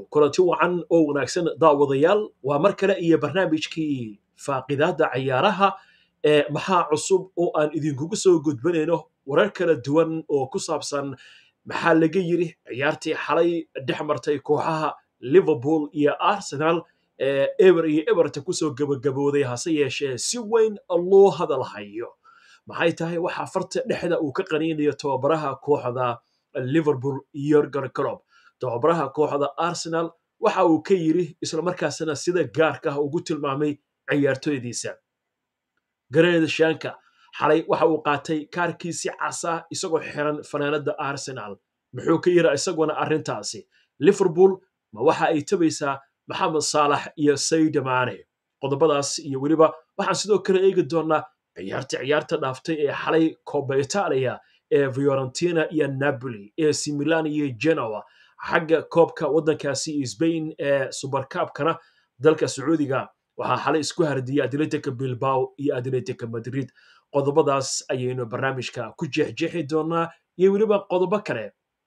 kulanti wacan oo wanaagsan daawadayaal waa mar kale iyo barnaamijkii faaqidaadda cayaaraha ee maxaa cusub oo aan idinkugu soo gudbanayno warar kala duwan oo ku saabsan maxaa laga yiri ciyaartii xalay dhex martay kooxaha liverpool iyo arsenal ee eber iyo eberta kusoo gabagabooday hase yeeshee si weyn loo hadal hayo maxay tahay waxaa farta dhexda uu ka qaniinayo tababaraha kooxda liverpool yorgan clob tababaraha kooxda arsenal waxa uu ka yiri islamarkaasna sida gaarka ah ugu tilmaamay ciyaartoydiisa gareed shanka xalay waxa uu qaatay kaarkiisi casa isagoo xiran fanaanada arsenal muxuu ka yiri isaguna arrintaasi liverpool ma waxa ay tabaysaa maxamed saalax iyo sayda maane qodobadaas iyo weliba waxaan sidoo kale eegi doonaa ciyaarta ciyaarta dhaaftay ee xalay coba italia ee fiorentina iyo napoli ee similan iyo genoa xagga koobka waddankaasi sbain ee subarkaabkana dalka sacuudiga waxaa xalay isku hardiyay atletica bilbao iyo atletica madrid qodobadaas ayaynu barnaamijka ku jeexjeexi doonaa iyo weliba qodobo kale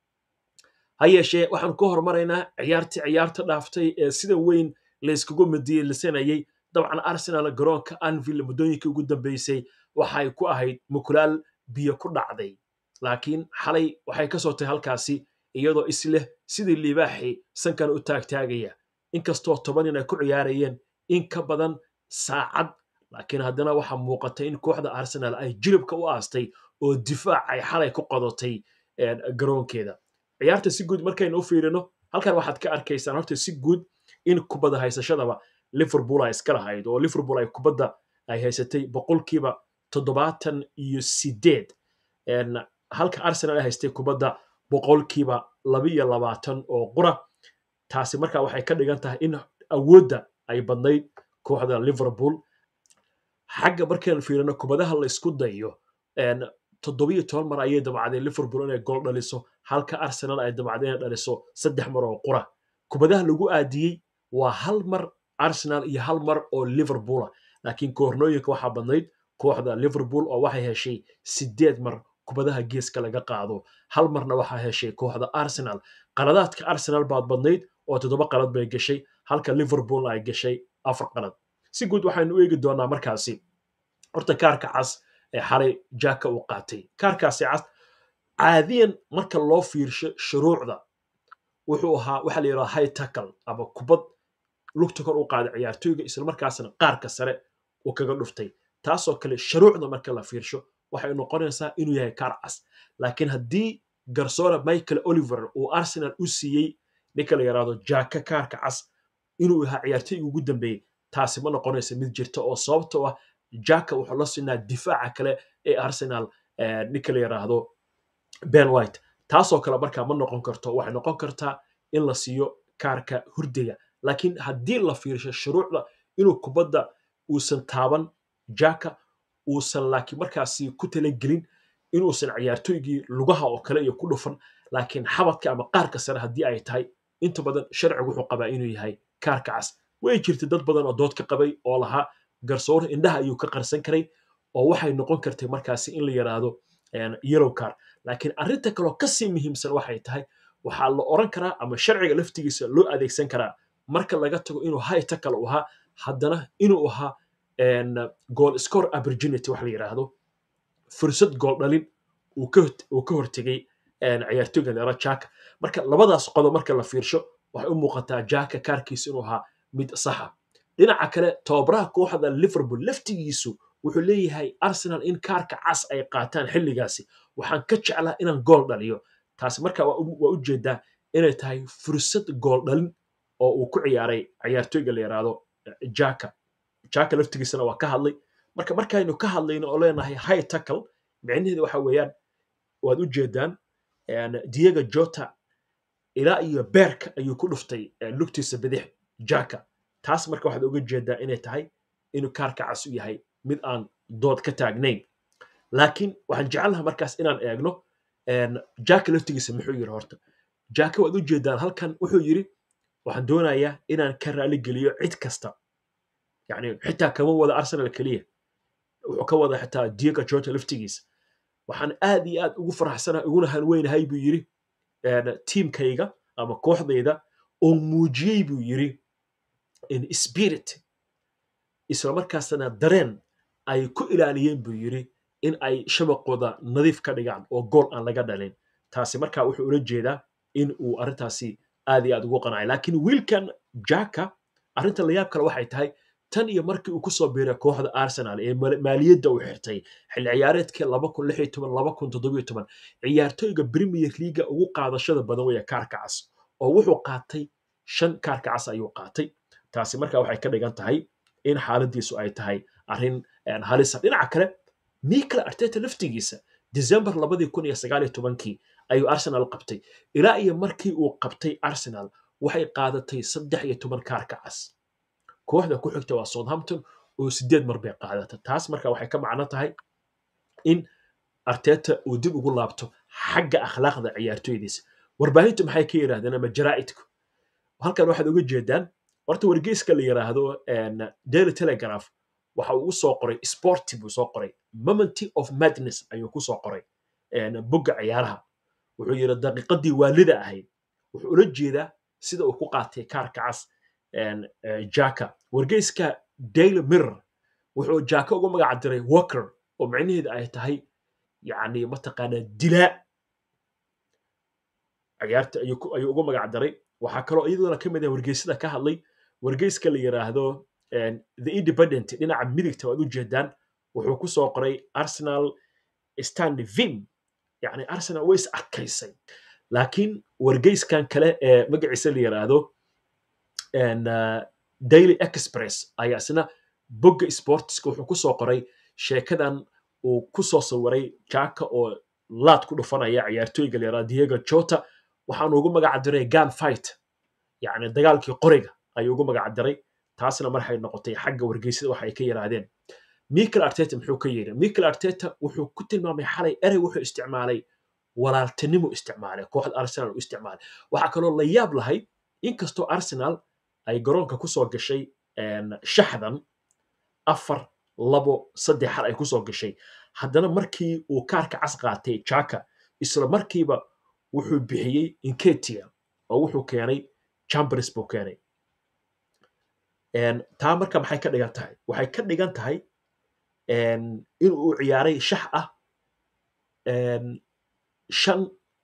ha yeeshee waxaan ku hormaraynaa ciyaartii ciyaarta dhaaftay ee sida weyn layskugu midiyelisanayay dabcan arsenal garoonka anvil muddooyinkii ugu dambeysay waxay ku ahayd mukulaal biyo ku dhacday laakiin xalay waxay ka soo tahay halkaasi iyadoo isleh sidii libaaxi sankan u taagtaagaya inkastoo toban nin ay ku ciyaarayeen in ka badan saacad laakiin haddana waxaa muuqatay in kooxda arsenal ay jilibka u aastay oo difaac ay xalay ku qodatay garoonkeeda ciyaarta si guud markaynu u fiirino halkan waxaad ka arkaysaan horta si guud in kubadda haysashadaba liverpool ay iska lahayd oo liverpool ay kubadda ay haysatay boqolkiiba toddobaatan iyo sideed halka arsenal ay haystay kubadda boqolkiiba labiyo labaatan oo qura taasi marka waxay ka dhigan tahay in awoodda ay badnayd kooxda liverpool xagga markaynu fiirino kubadaha la isku dayo toddobiyo toban mar ayay damacdeen liverpool inay gool dhaliso halka arsenal ay damacdeen inay dhaliso saddex mar oo qura kubadaha lagu aadiyey waa hal mar arsenal iyo hal mar oo liverpoola laakiin koornooyinka waxaa badnayd kooxda liverpool oo waxay heshay sideed mar kubadaha geeska laga qaado hal marna waxaa heshay kooxda arsenal qaladaadka arsenal baad badnayd oo toddoba qalad bay gashay halka liverpool ay gashay afar qalad si guud waxaynu u eegi doonaa markaasi horta kaarka cas ee xalay jaka uu qaatay kaarkaasi cas caadiyan marka loo fiirsho shuruucda wuxuu ahaa waxa la yidhaha high tackle ama kubad lugta kor u qaaday ciyaartooyga islamarkaasna qaarka sare uu kaga dhuftay taasoo kale shuruucda marka la fiirsho waxay noqonaysaa inuu yahay kaar cas laakiin haddii garsoore michael oliver uu arsenal u siiyey ninka la yidhaahdo jaka kaarka cas inuu ahaa ciyaartooyga ugu dambeeyey taasi ma noqonaysa mid jirta oo sababtoo ah jaka wuxuu la siinaa difaaca kale ee arsenal ninka la yidhaahdo ben white taasoo kale markaa ma noqon karto waxay noqon kartaa in la siiyo kaarka hurdiga laakiin haddii la fiirsho shuruucda inuu kubadda uusan taaban jaka uusan laakiin markaasi ku talagelin inuusan ciyaartooygii lugaha oo kale iyo ku dhufan laakiin xabadka ama qaarka sare haddii ay tahay inta badan sharcigu wuxuu qabaa inuu yahay kaarka cas way jirta dad badan oo dood ka qabay oo lahaa garsoore indhaha ayuu ka qarsan karay oo waxay noqon kartay markaasi in la yidhaahdo yellow car laakiin arrinta kaloo kasii muhiimsan waxay tahay waxaa la oran karaa ama sharciga laftigiisa loo adeegsan karaa marka laga tago inuu high tackle u ahaa haddana inuu ahaa goal score opportunity wax la yidhaahdo fursad gool dhalin uu ka hortegay ciyaartooyga leera jaka marka labadaas qodob marka la fiirsho waxay u muuqataa jaka kaarkiisa inuu ahaa mid saxa dhinaca kale tababaraha kooxda liverpool laftigiisu wuxuu leeyahay arsenal in kaarka cas ay qaataan xilligaasi waxaan ka jeclaa inaan gool dhaliyo taasi marka waa u jeedaa inay tahay fursad gool dhalin oo uu ku ciyaaray ciyaartooyga la yidhaahdo jaka jaka laftigiisana waa ka hadlay marka markaynu ka hadlayno oo leenahay high tackle micnaheedu waxa weeyaan waad u jeedaan diego jota ilaa iyo beerka ayuu ku dhuftay lugtiisa bidix jaka taas marka waxaad uga jeedaa inay tahay inuu kaarka cas u yahay mid aan dood ka taagnayn laakiin waxaan jecelaha markaas inaan eegno jaka laftigiisa muxuu yiri horta jaka waad u jeedaan halkan wuxuu yiri waxaan doonayaa inaan ka raali geliyo cid kasta yani xitaa kama wada arsenal keliya wuxuu ka wada xitaa diego jota laftigiisa waxaan aad iyo aad ugu faraxsana uguna hanweynahay buu yiri tiimkayga ama kooxdayda oo muujiyey buu yiri in spirit isla markaasna dareen ay ku ilaaliyeen buu yiri in ay shabaqooda nadiif ka dhigaan oo gool aan laga dhalin taasi marka wuxuu ula jeedaa in uu arrintaasi aad iyo aad ugu qanacay laakiin wiilkan jaka arrinta layaab kale waxay tahay tan iyo markii uu kusoo biiray kooxda arsenal ee maaliyadda uu xirtay xilli ciyaareedkii ciyaartooyga premier leaga ugu qaadashada badan weeye kaarka cas oo wuxuu qaatay shan kaarka cas ayuu qaatay taasi marka waxay ka dhigan tahay in xaaladiisu ay tahay arrin halisa dhinaca kale mikel arteta laftigiisa december labadii kun iyo sagaal iyo tobankii ayuu arsenal qabtay ilaa iyo markii uu qabtay arsenal waxay qaadatay saddex iyo toban kaarka cas kooxda ku xigta waa southampton oo sideed mar bay qaadata taas marka waxay ka macno tahay in arteta uu dib ugu laabto xagga akhlaaqda ciyaartooydiisa warbaahintu maxay ka yidhahdeen ama jaraa'idku halkan waxaad uga jeedaan horta wargeyska la yidhaahdo daily telegraph waxa uu soo qoray sporty buu soo qoray momenty of madness ayuu ku soo qoray bogga ciyaaraha wuxuu yidhi daqiiqadii waalida ahayd wuxuu ula jeedaa sida uu ku qaatay kaarka cas jaka wargeyska daily mirror wuxuu jaka ugu magac diray walker oo micnaheedu ay tahay yani mataqaanaa dilaa ciyaarta ayuu ugu magac daray waxaa kaloo iyaduna ka mid ah wargeysada ka hadlay wargeyska la yidhaahdo the independent dhinaca midigta waad u jeedaan wuxuu ku soo qoray arsenal stand vim yani arsenal way is adkaysay laakiin wargeyskan kale ee magaciisa la yidhaahdo daily express ayaa isna bogga sportska wuxuu ku soo qoray sheekadan uu ku soo sawiray jaka oo laad ku dhufanaya ciyaartooyga la yidhahdo diego jota waxaanu ugu magac diray gan fight yani dagaalkii qoriga ayuu ugu magac diray taasna marxay noqotay xagga wargeysada waxa ay ka yidhaahdeen michael arteta muxuu ka yidhi michael arteta wuxuu ku tilmaamay xalay erey wuxuu isticmaalay walaaltinimo isticmaalay kooxda arsenal u isticmaalay waxaa kaloo la yaab lahay inkastoo arsenal ay garoonka kusoo gashay shaxdan afar labo saddex xal ay kusoo gashay haddana markii uu kaarka cas qaatay jaka isla markiiba wuxuu bixiyey inketia oo wuxuu keenay chambers buu keenay taa marka maxay ka dhigan tahay waxay ka dhigan tahay in uu ciyaaray shax ah shan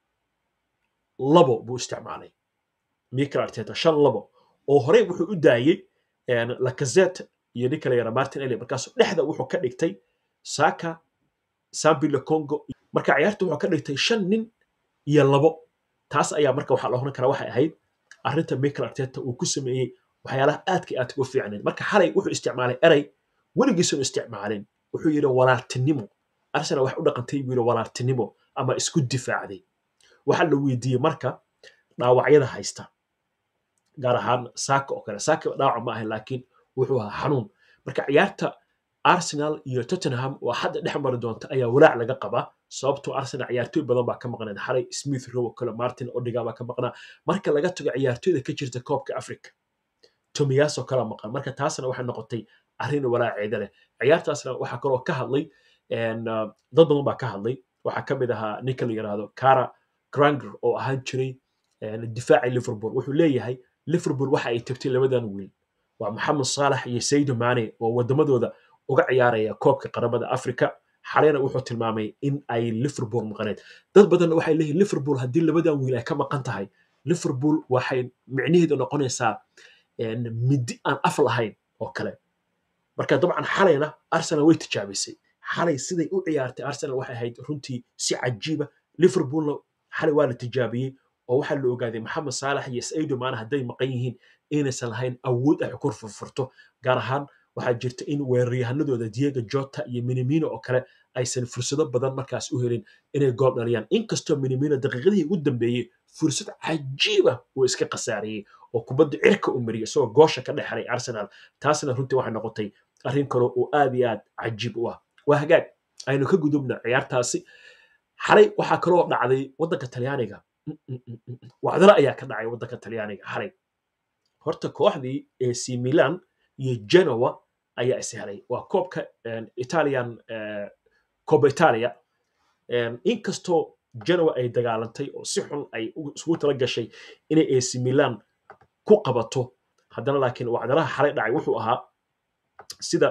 labo buu isticmaalay michael arteta shan labo oo horey wuxuu u daayey lacazette iyo ninka la yara martin eli markaasu dhexda wuxuu ka dhigtay saka sambile congo marka ciyaarta wuxuu ka dhigtay shan nin iyo labo taas ayaa marka waxaa la oran karaa waxay ahayd arrinta michael arteta uu ku sameeyey waxyaalaha aadka aad uga fiicnayn marka xalay wuxuu isticmaalay erey weligiisunu isticmaalin wuxuu yidhi walaaltinimo arsenal wax u dhaqantay buu yidhi walaaltinimo ama isku difaacday waxaa la weydiiyey marka dhaawacyada haysta gaar ahaan saaka oo kale saaka dhaawac ma ahayn laakiin wuxuu ahaa xanuun marka ciyaarta arsenal iyo tottenham oo hadda dhex mari doonta ayaa walaac laga qabaa sababtoo arsenal ciyaartooy badan baa ka maqnayd xalay smith rowo kale martin odiga baa ka maqnaa marka laga tago ciyaartooyda ka jirta koobka africa tomiyaasoo kala maqan marka taasna waxay noqotay arrin walaaceeda leh ciyaartaasna waxaa kaloo ka hadlay dad badan baa ka hadlay waxaa ka mid ahaa ninka la yidhaahdo cara granger oo ahaan jiray difaaci liverpool wuxuu leeyahay liverpool waxa ay tabtay labadan wiil waa maxamed saalax iyo saydo mane oo wadamadooda uga ciyaaraya koobka qaramada africa xaleyna wuxuu tilmaamay in ay liverpool maqaneed dad badanna waxay leeyihin liverpool haddii labadan wiil ay ka maqan tahay liverpool waxay micnaheedu noqonaysaa midi aan af lahayn oo kale marka dabcan xalayna arsenal way tijaabisay xalay siday u ciyaartay arsenal waxay ahayd runtii si cajiiba liverpoolna xalay waa la tijaabiyey oo waxaa la ogaaday maxamed saalax iyo saido maana hadday maqan yihiin inaysan lahayn awood ay ku furfurto gaar ahaan waxaa jirta in weeraryahanadooda diego jota iyo minimino oo kale aysan fursado badan markaas u helin inay gool dhaliyaan inkastoo minimino daqiiqadihii ugu dambeeyey fursad cajiiba uu iska khasaariyey oo kubadda cirka u mariyay isagoo goosha ka dhexelay arsenal taasna runtii waxay noqotay arrin kaloo oo aad iyo aad cajiib u ah waa hagaag aynu ka gudubna ciyaartaasi xalay waxaa kaloo dhacday waddanka talyaaniga wacdalo ayaa ka dhacay waddanka talyaaniga xalay horta kooxdii ac milan iyo genoa ayaa is helay waa koobka italian coba italia inkastoo genoa ay dagaalantay oo si xun ay isugu tala gashay inay ac milan ku qabato haddana laakiin wacdaraha xalay dhacay wuxuu ahaa sida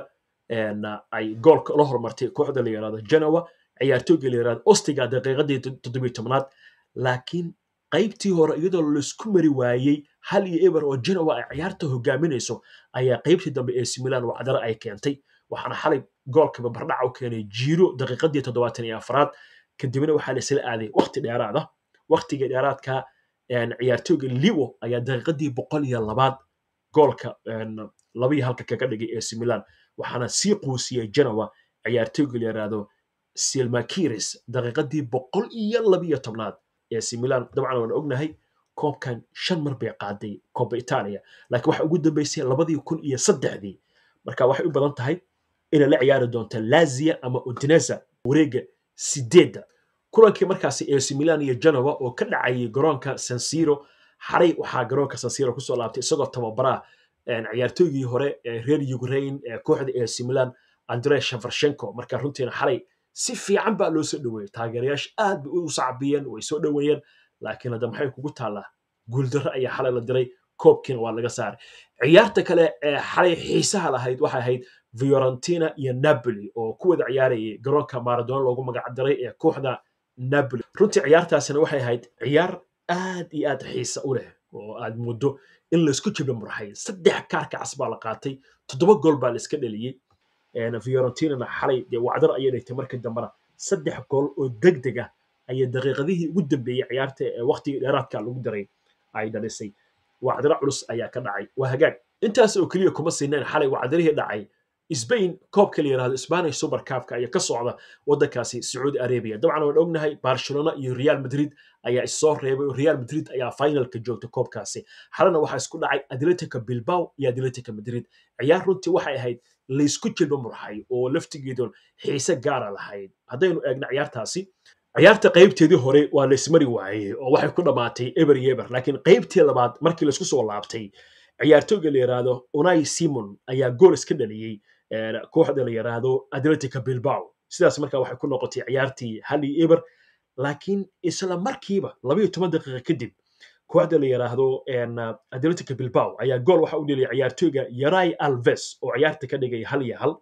ay goolka la hormartay kooxda la yidhahdo genoa ciyaartooyga la yidhahdo ostiga daqiiqadii toddobiyo tobnaad laakiin qaybtii hore iyadoo laisku mari waayey hal iyo eber oo genoa ay ciyaarta hogaaminayso ayaa qaybtii dambe ee similan wacdara ay keentay waxaana xalay goolkaba bardhaca u keenay jiiro daqiiqadii toddobaatan iyo afraad kadibna waxaa la isla aaday waqti dheeraada waqtigii dheeraadka ciyaartooyga liwo ayaa daqiiqadii boqol iyo labaad goolka labiyo halka kaga dhigay ee similan waxaana sii quusiyey genoa ciyaartooyga la yidhaahdo silmakiris daqiiqadii boqol iyo labiyo tobnaad ee similan dabcan waan ognahay koobkan shan mar bay qaaday koobba itaaliya laakiin waxa ugu dambeysay labadii kun iyo saddexdii marka waxay u badan tahay inay la ciyaari doonto lazia ama udineza wareega sideedda kulankii markaasi AC Milan iyo Genoa oo ka dhacayay garoonka San Siro xalay waxaa garoonka San Siro kusoo laabtay isagoo tababaraha ciyaartooygii hore ee reer Ukraine ee kooxda AC Milan Andrei Shevchenko marka runtiina xalay si fiican baa loo soo dhaweeyey taageerayaasha aad bay u sacbiyeen way soo dhaweeyeen laakiin hadda maxay kugu taallaa guuldarro ayaa xalay la diray koobkiina waa laga saaray ciyaarta kale ee xalay xiisaha lahayd waxay ahayd fiorentina iyo napoli oo ku wada ciyaarayay garoonka maradona loogu magac daray ee kooxda napoli runtii ciyaartaasina waxay ahayd ciyaar aad iyo aad xiisa u leh oo aad muddo in laysku jibla murxay saddex kaarka cas baa la qaatay toddoba gool baa la iska dheliyey fiorentinana xalay dee wacdar ayay dhigtay markii dambena saddex gool oo deg deg ah ayay daqiiqadihii ugu dambeeyey ciyaarta ee waqtigii dheeraadka lagu daray ay dhalisay wacdaro culus ayaa ka dhacay waa hagaag intaas oo keliya kuma siineen xalay wacdarihii dhacay Spain koobka la yiraahdo Spanish Super Cup ayaa ka socda wadankaasi Saudi Arabia dabcan waan ognahay Barcelona iyo Real Madrid ayaa isoo reebay Real Madrid ayaa finalka joogta koobkaasi xalana waxaa isku dhacay Atletico Bilbao iyo Atletico Madrid ciyaar runtii waxay ahayd laysku jilba murxay oo laftigeedun xiise gaara lahayd haddaynu eegno ciyaartaasi ciyaarta qaybteedii hore waa laysmari waayey oo waxay ku dhammaatay eber iyo eber laakiin qaybtii labaad markii laysku soo laabtay ciyaartooyga la yiraahdo Unai Simon ayaa gool iska dhaliyey kooxda la yiraahdo Atletico Bilbao sidaas markaa waxay ku noqotay ciyaartii hal iyo eber laakiin isla markiiba labayo toban daqiiqa kadib kooxda la yiraahdo Atletico Bilbao ayaa gool waxa u dhaliyay ciyaartooyga Yaray Alves oo ciyaarta ka dhigay hal iyo hal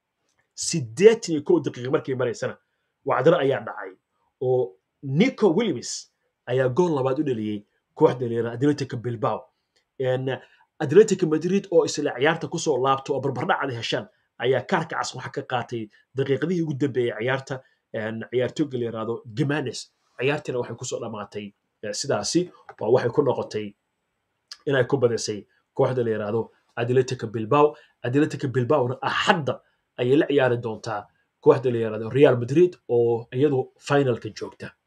sideetan iyo kow daqiiqa markay maraysana wacdaro ayaa dhacay oo Nico Williams ayaa gool labaad u dhaliyey kooxda la yiraahdo Atletico Bilbao Atletico Madrid oo isla ciyaarta kusoo laabto oo barbardhacada heshaan ayaa kaarka cas waxa ka qaatay daqiiqadihii ugu dambeeyey ciyaarta ciyaartooyga la yiraahdo Gimenez ciyaartiina waxay kusoo dhammaatay sidaasi oo waxay ku noqotay inay ku badisay kooxda la yiraahdo Atletico Bilbao Atletico Bilbaona axadda ayay la ciyaari doontaa kooxda la yiraahdo Real Madrid oo iyadu finalka joogta